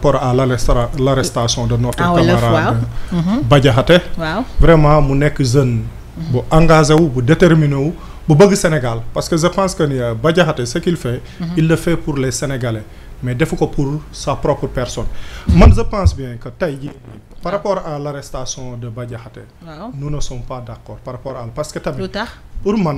rapport à l'arresta- l'arrestation de notre Ah, wolof, camarade waaw. Mhm. Bah Diakhaté waaw vraiment mu nekk jeune bu engagé wu bu déterminé wu bu bëgg Sénégal parce que je pense que ni euh, Bah Diakhaté ce qu'il fait il le fait pour les Sénégalais mais defu ko pour sa propre personne man je pense bien que tey jii par rapport à l'arrestation de Bah Diakhaté waaw nous ne sommes pas d'accord par rapport à parce que tamit lu tax pour man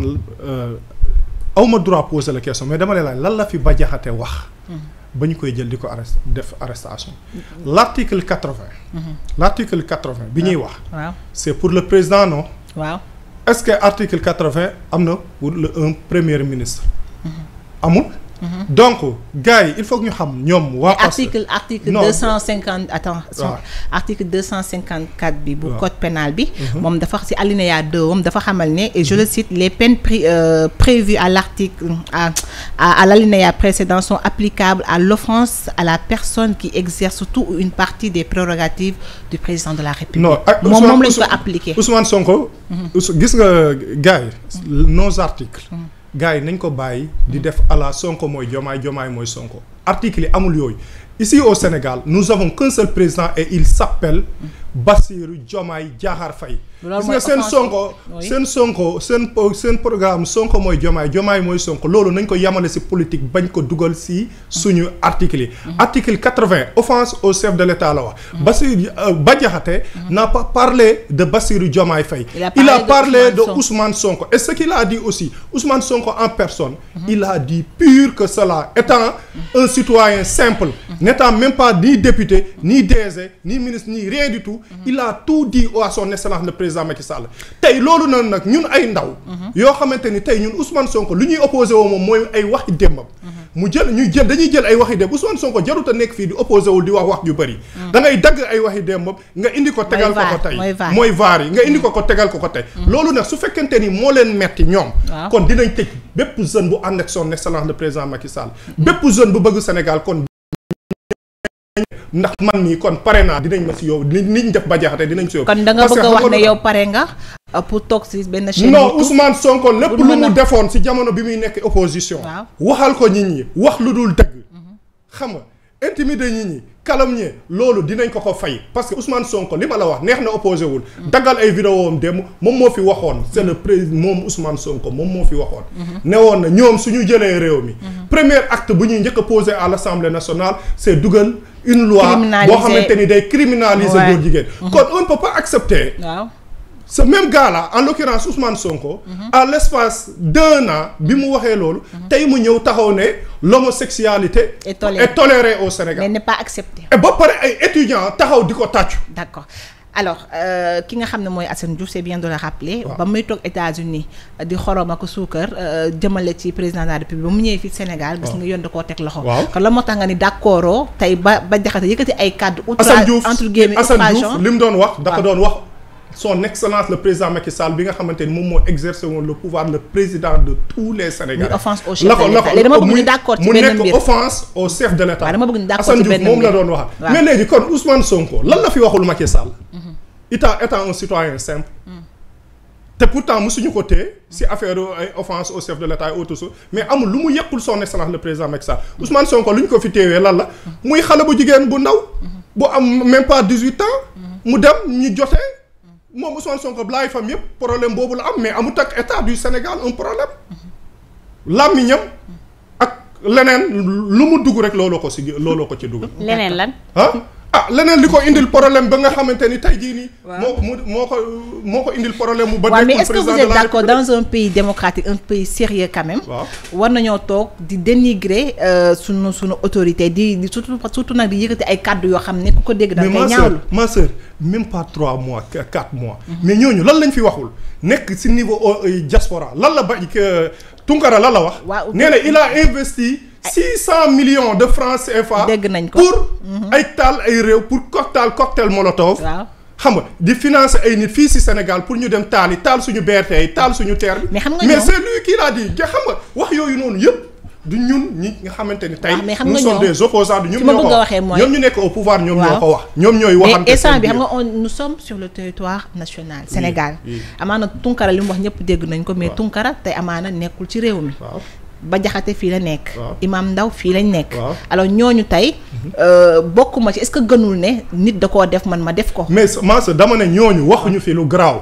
awma droit poser la question mais dama lay laaj lan la fi Bah Diakhaté wax ba ñu koy jël di ko arrest def arrestation l'article quatre-vingt l'article quatre-vingt bi ñuy wax waaw c'est pour le président non waaw est-ce que article quatre-vingt am na pour le un premier ministre amul donc gars yi il faut que ñu xam ñoom waa Pastef article article Non. deux cent cinquante attends son- waaw. article deux cent cinquante quatre bi bu waaw. code pénal bi moom dafa ci alinéa deux moom dafa xamal ne et je le cite les peines pré- euh, prévues à l'article à à, à l'alinéa précédent sont applicables à l'offense à la personne qui exerce tout ou une partie des prérogatives du président de la République non ak moom Ousmane- moom lañ ko Ousmane- appliqué Ousmane Sonko. Ous- gis nga gars yi. nos articles. gars yi nañ ko bàyyi. di def à la Sonko mooy Jomaay Jomaay mooy Sonko. articles yi amul yooyu. ici au Sénégal nous avons qu'un seul président et il s'appelle Bassirou Diomaye Diakhar Faye. Loolu gis mooy nga seen offense Sonko oui. seen Sonko seen po- seen programme Sonko mooy Diomaye Diomaye mooy Sonko loolu nañ ko yamale ci politique bañ ko dugal ci suñu articles yi. article quatre-vingt offense au chef de l'État la wax. Bassirou euh, Bah Diakhaté n'a pas parlé de Bassirou Diomaye Faye. Il a il a parlé parlé de de Ousmane Ousmane Sonko et ce qu'il a dit aussi Ousmane Sonko en personne. il a dit pur que cela étant un citoyen simple. n'étant même pas ni député ni DG ni ministre ni rien du tout. il a tout dit à son excellence le président Macky Sall. tey loolu noonu nag ñun ay ndaw. yoo xamante ni tey ñun Ousmane Sonko lu ñuy opposé woo moom mooy ay waxi démbam. mu jël ñu jël dañuy jël ay waxi démb Ousmane Sonko jarut a nekk fii di opposé wul di wax wax ju bëri. da ngay dagg ay waxi démbam nga indi ko tegal ko ko vaar, tey mooy vaar. mooy vaar yi nga indi ko ko tegal ko ko tey. loolu nag su fekkente ni moo leen metti ñoom. Waaw. kon dinañ tëj bépp jeune bu ànd ak son excellence le président Macky Sall. bépp jeune bu bëgg Sénégal kon. ndax man mii kon pare naa dinañ ma si yow li niñ def ba jaxate dinañ si yow. kon da nga Parce que bëgg a wax xam nga ne lu yow pare nga euh, pour toog ci benn chaîne non YouTube. Ousmane Sonko lépp pour lu mën a- mu defoon si jamono bi muy nekk opposition. Waaw. waxal ko nit ñi wax lu dul dëgg. xam nga intimider nit ñi calomnier loolu dinañ ko ko fay parce que Ousmane Sonko li ma la wax neex na opposé wul. daggal ay vidéo am démb moom moo fi waxoon c'est le président moom Ousmane Sonko moom moo fi waxoon. ne woon na ñoom suñu jëlee réew mi. premier acte bu ñuy njëkk a posé à l'Assemblée nationale c'est dugal une loi. Criminaliser- boo xamante ni day criminaliser Ouais. góor jigéen. kon on ne peut pas accepter. waaw ce même gars-là en l'occurrence Ousmane Sonko. à l'espace d'un an bi mu waxee loolu. tey mu ñëw taxaw ne l'homosexualité Est tolérée. est tolérée au mais Sénégal. n'est pas accepté et ba pare ay étudiants taxaw di ko tàccu. d'accord alors euh, ki nga xam ne mooy Assane Diouf c'est bien de le rappeler Waaw. ba muy toog États-Unis euh, di xorom ak suukar euh, jëmale ci président de la République ba mu ñëwee fii Sénégal gis Waaw. nga yoon da koo teg loxo Waaw. kon la moo tax nga ni d'accord tey ba ba jaxate yëkkati ay kàddu Assane outrage Diouf entre guillemets Assane Diouf outrageant li mu doon wax dafa Waaw. doon wax son excellence le président Macky Sall bi nga xamante ni moom moo exercer woon le pouvoir le président de tous les Sénégalais. Muy offense au chef La ko- de la l'État. ko- Léegi dama bëgg muy- ñu d'accord ci mu benn nekk mbir. offense au chef de l'État. Waaw, dama bëgg ñu d'accord Assane ci Diouf benn moom la mbir. doon wax. Waaw. mais léegi kon Ousmane Sonko lan la fi waxul Macky Sall. étant étant un citoyen simple. te pourtant mosuñu ko téye si affaire ay offense au chef de l'État et autres choses mais amul lu mu yekkul son excellence le président Macky Sall Ousmane Sonko lu ñu ko fi téewee lan la muy xale bu jigéen bu ndaw bu am même pas dix-huit ans mu dem ñu jotee moom Ousmane Sonko blaay fam yëpp problème boobu la am mais amut ak état du Sénégal un problème làmmiñam ak leneen lu mu dugg rek looloo ko si looloo ko ci dugg leneen lan ah ah leneen li ko indil problème ba nga xamante ni tey jii nii. Waaw. moo ko mu moo ko moo ko indil problème mu ba. waaw mais nekkul est-ce que vous président de êtes la d'accord République. dans un pays démocratique un pays sérieux quand même waaw war nañoo toog di dénigrer euh, sunu sunu autorité di di surtout surtout nag di yëkkati ay kàddu yoo xam ne ku ko dégg da mais ngay ma sœur ñaawlu ma sœur même pas trois mois qu- quatre mois. mais ñooñu lan lañ fi waxul nekk ci niveau euh, diaspora lan la ba que Tunkara lan la wax. Waaw. nee na il a investi. six cent millions de francs CFA. Dégg nañ ko. pour ay taal ay réew pour cocktail cocktail molotov. waaw xam nga di financer ay nit fii ci Sénégal pour ñu dem taal yi taal suñu BRT yi taal suñu terre bi. Mais xam nga mais ñoom- c'est lui qui l'a dit ja xam nga wax yooyu noonu yëpp du ñun ñi nga xamante ni tey. waaw, mais xam nous nga sommes ñoom- des opposants du ñoom fi ma ñoo ko bëgg a wax waxee mooy- ñoom ñu nekk au pouvoir ñoom ñoo Waaw. ko wax. ñoom ñooy waxante mais instant seen bi xam biir. nga on nous sommes sur le territoire national Sénégal oui. amaana Tunkara li mu wax ñëpp dégg nañ ko mais Waaw. Tunkara tey amaana nekkul ci réew mi waaw Bah Diakhaté fii la nekk. Waaw. Imam Ndaw fii lañ nekk. Waaw. alors ñooñu tey euh, bokkuma ci est-ce que gënul ne nit da koo def man ma def ko. mais man sa dama ne ñooñu waxuñu fi lu garaaw.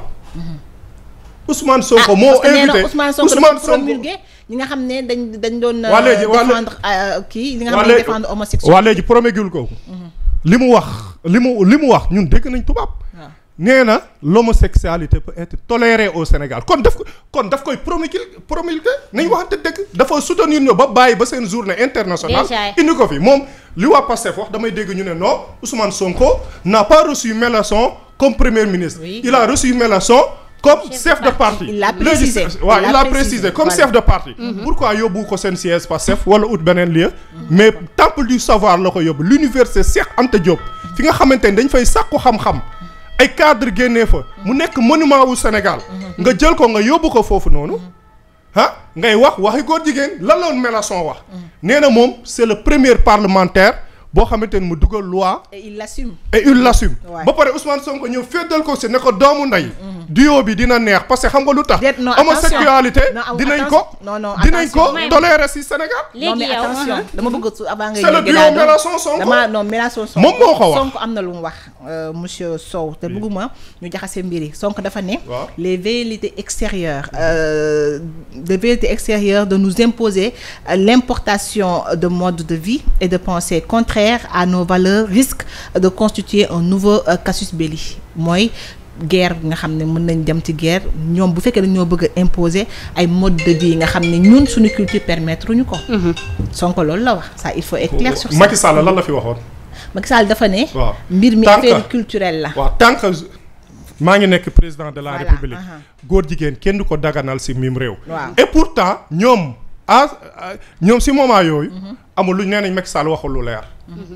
Ousmane Sonko Ah, moo parce que nee na invité Ousmane Sonko dafa promulgué ñi nga xam ne dañ dañ doon. euh, Waa léegi- waa léegi- défendre euh, kii ñi nga waa xam ne léegi- défendre homosexuel. waa léegi promulgué ko. li mu wax li mu li mu wax ñun dégg nañ tubaab. waaw. nee na l'homosexualité peut être tolérée au Sénégal kon daf ko kon daf koy promulgué promulgué nañ waxante dëgg dafa soutenir ñu ba bàyyi ba seen journée internationale Déjà. indi ko fi moom li waa Pastef wax damay dégg ñu ne non Ousmane Sonko n'a pas reçu Mélenchon comme premier ministre Oui. il a reçu Mélenchon comme Chef de chef de parti Il l'a Léegi, précisé. waaw Il il l'a a précisé. précisé comme Voilà. chef de parti pourquoi yóbbu ko seen siège Pastef wala ut beneen lieu mais temple du savoir la ko yóbbu l'université Cheikh Anta Diop fi nga xamante ni dañ fay sàkku xam-xam ay cadre génnee fa mu nekk monument wu Sénégal nga jël ko nga yóbbu ko foofu noonu ah ngay wax waxi góor jigéen lan la woon Mélenchon wax nee na moom c'est le premier parlementaire boo xamante ni mu dugal loi et il l'assume. et il l'assume Ouais. ba pare Ousmane Sonko ñëw féddal ko si ne ko doomu ndey duo bi dina neex parce que xam nga lu tax Déet, non, homosexualité attention. Non, dinañ ko attention. Non, non, dinañ ko attention. tolérer si Sénégal non léegi mais yow attention uh-huh. dama bëgg su avant nga C'est le yegg duo daal dama- Mélenchon Sonko. dama non Mélenchon Sonko Moom moo ko wax. Sonko am na lu mu wax euh, monsieur Sow te bëgguma ñu jaxase mbiri Sonko dafa ne Waaw. les velléités extérieures euh, les velléités extérieures de nous imposer euh, l'importation de modes de vie et de pensée contraires à nos valeurs risque de constituer un nouveau euh, casus belli mooy guerre bi nga xam ne mën nañ dem ci guerre ñoom bu fekkee dañoo bëgg a imposer ay mode de vie yi nga xam ne ñun suñu culture permettre ñu ko Sonko loolu la wax ça il faut être clair sur ça Macky Sall lan la fi waxoon Macky Sall dafa ne waaw mbir mi Tant que- affaire culturelle la waaw tant que maa ngi nekk président de la Voilà, république aha. góor jigéen kenn du ko daganal si mim réew Waaw. et pourtant ñoom ah ñoom si moment yooyu amul lu nee nañ Macky Sall waxul lu leer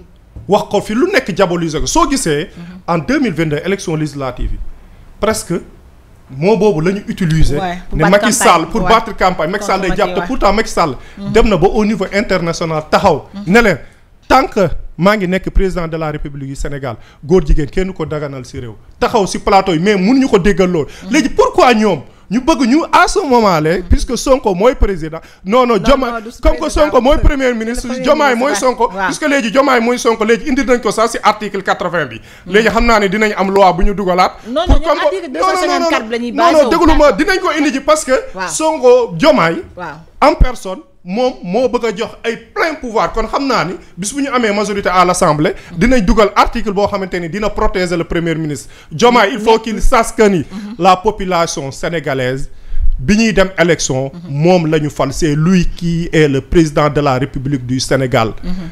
wax ko fi lu nekk diaboliser ko soo gisee en 2022 élection législative yi presque moo boobu la ñu utiliser Ouais, pour ne battre Macky campagne, Sall pour ouais. battre campagne Macky Sall day Contre jàpp te Macky, pourtant Macky Sall dem na ba au niveau international taxaw ne leen tant que maa ngi nekk président de la république du Sénégal góor jigéen kenn ko daganal si réew taxaw si plateau yi mais mun ñu ko déggal loolu léegi pourquoi ñoom ñu bëgg ñu à ce moment là puisque Sonko mooy président non non Diomaye non, du si comme que président, Sonko mooy c'est- premier c'est ministre le premier Diomaye mooy ministre, Sonko waaw. puisque léegi Diomaye mooy Sonko léegi indi nañ ko sax si article quatre-vingt bi léegi xam naa ne dinañ am loi bu ñu dugalaat Non, pour non, ñoom comme- article non, non, non, 254 bi la ñuy non basé non wu. déglu ma dinañ ko indi ji parce que Waaw. Sonko Diomaye waaw en personne moom moo bëgg a jox ay plein pouvoir kon xam naa ni bis bu ñu amee majorité à l'Assemblée dinañ dugal article boo xamante ni dina protéger le premier ministre Diomaye il faut qu'il sache que ni la population sénégalaise bi ñuy dem élection moom la ñu fal c'est lui qui est le président de la République du Sénégal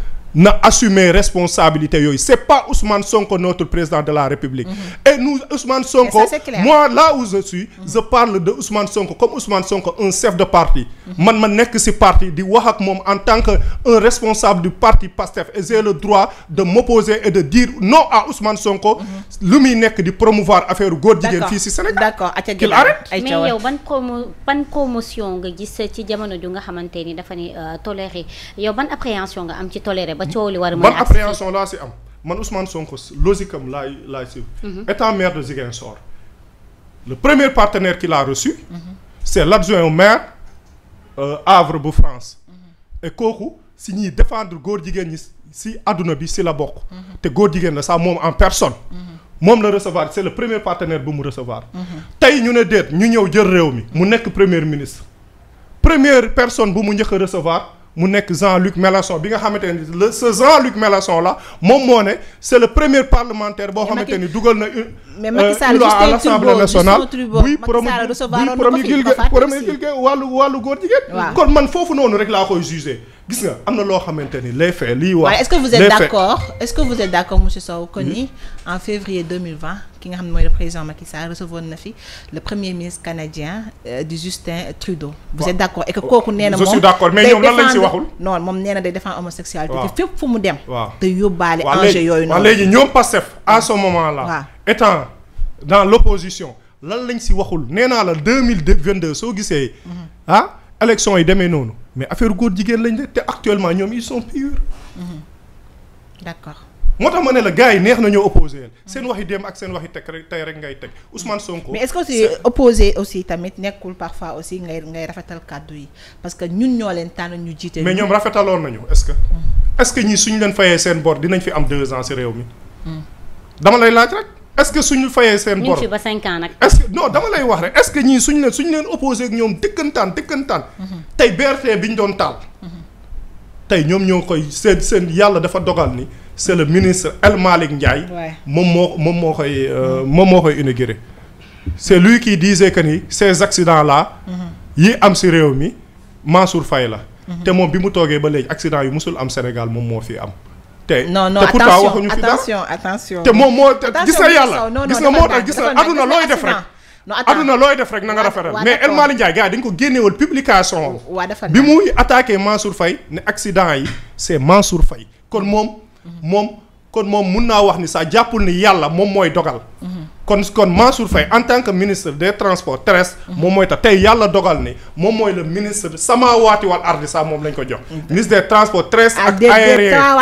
na assumer responsabilité yooyu c'est pas Ousmane Sonko notre président de la République et nous Ousmane Sonko ça, c'est clair. moi là où je suis je parle de Ousmane Sonko comme Ousmane Sonko un chef de parti man ma nekk ci parti di wax ak moom en tant que un responsable du parti PASTEF et j'ai le droit de m'opposer et de dire non à Ousmane Sonko lu muy nekk di promouvoir affaire góor jigéen d'accord fii ci Sénégal d'accord aca Qu'il Guédar arrête. ay mais ca yow ban promo ban promotion nga gis ci jamono ju nga xamante ni dafa ni euh, toléré yow ban appréhension nga am ci toléré ba coow li war a mën ban a agsi fii? appréhension laa ci am man Ousmane Sonko logique am laay laay ci étant maire de Ziguinchor le premier partenaire qu'il a reçu c'est l'adjoint au maire euh, Havre bu France et kooku si ñuy défendre góor jigéen ñi ci àdduna bi ci la bokk te góor jigéen la sax moom en personne moom la recevoir c'est le premier partenaire bu mu recevoir tey ñu ne déet ñu ñëw jël réew mi mu nekk premier ministre première personne bu mu njëkk a recevoir mu nekk Jean-Luc Mélenchon bi nga xamante ni le ce Jean-Luc Mélenchon là moom moo ne c'est le premier parlementaire boo Mais xamante Macky- ni dugal na une mais Macky euh, Sall une loi Justin à l'Assemblée Trudeau, nationale Justin Trudeau, buy Macky promu Sall recevoir buy na ko fi, promulguer ko fàtte promulguer wàllu wàllu góor jigéen Waaw. kon man foofu noonu rek laa koy juger gis nga am na loo xamante ni les faits lii wax waaye est-ce que vous les êtes faits. d'accord est-ce que vous êtes d'accord monsieur Sow que ni en février 2020 ki nga xam ne mooy le président Macky Sall recevoir na fi le premier ministre canadien euh, du Justin Trudeau vous Waaw. êtes d'accord et que kooku nee na Je moom suis d'accord, mais day ñoom lan lañ ci défendre- waxul? non moom nee na day défendre homosexualité Waaw. te fépp fu mu dem Waaw. te yóbbaale waaw enjeu léegi yooyu waaw noonu léegi ñoom Pastef à ce moment là Waaw. étant dans l'opposition lan lañ si waxul nee naa la deux mille vingt deux soo gisee ah élection yi demee noonu mais affaire góor jigéen lañ de te actuellement ñoom ils sont purs d'accord moo tax ma ne la gars yi neex na ñoo opposé seen waxi démb ak seen waxi teg rek tey rek ngay teg Ousmane Sonko. mais est-ce que aussi opposé aussi tamit nekkul parfois aussi ngay ngay rafetal kàddu yi parce que ñun ñoo leen tànn ñu jiite. mais ñoom rafetaloon nañu est-ce que. est-ce que ñii suñu leen fayee seen bor dinañ fi am deux ans ci réew mi. dama lay laaj rek est-ce que suñu fayee seen ñu bor ngi fi ba cinq ans nag. est-ce que non dama lay wax rek est-ce que ñii suñu leen suñu leen opposé ak ñoom dëkkantaan dëkkantaan. tey BRT bi ñu doon taal. tey ñoom ñoo koy seen seen yàlla dafa dogal ni c'est le ministre El Malick Ndiaye. Ouais. moom moo moom moo koy euh, moom moo koy inauguré. c'est lui qui disait que ni ces accidents là. yi am ci réew mi Mansour Faye la. te moom bi mu toogee ba léegi accident yu musul am Sénégal moom moo fi am. te non non te pourtant attention waxuñu fi dara attention attention. te moom moo te attention gis nga yàlla non, non, gis nga dafa moo tax ndànk, gis dafa nga ndànk, aduna gis nga looy def rek. accident. non attends aduna looy def rek na nga rafetal waa mais El d'accord. Malick Ndiaye gars yi dañ ko génneewal publication. waa dafa bi muy attaqué Mansour Faye ne accident yi c'est Mansour Faye kon moom moom kon moom mun naa wax ni sax jàppul ni yàlla moom mooy dogal kon kon Mansour Faye en tant que ministre des transports terrestres moom mooy tax tey yàlla dogal ni moom mooy le ministre samaawaati wal ardi sax moom lañ ko jox ministre des transports terrestres Ah, ak des- des aériens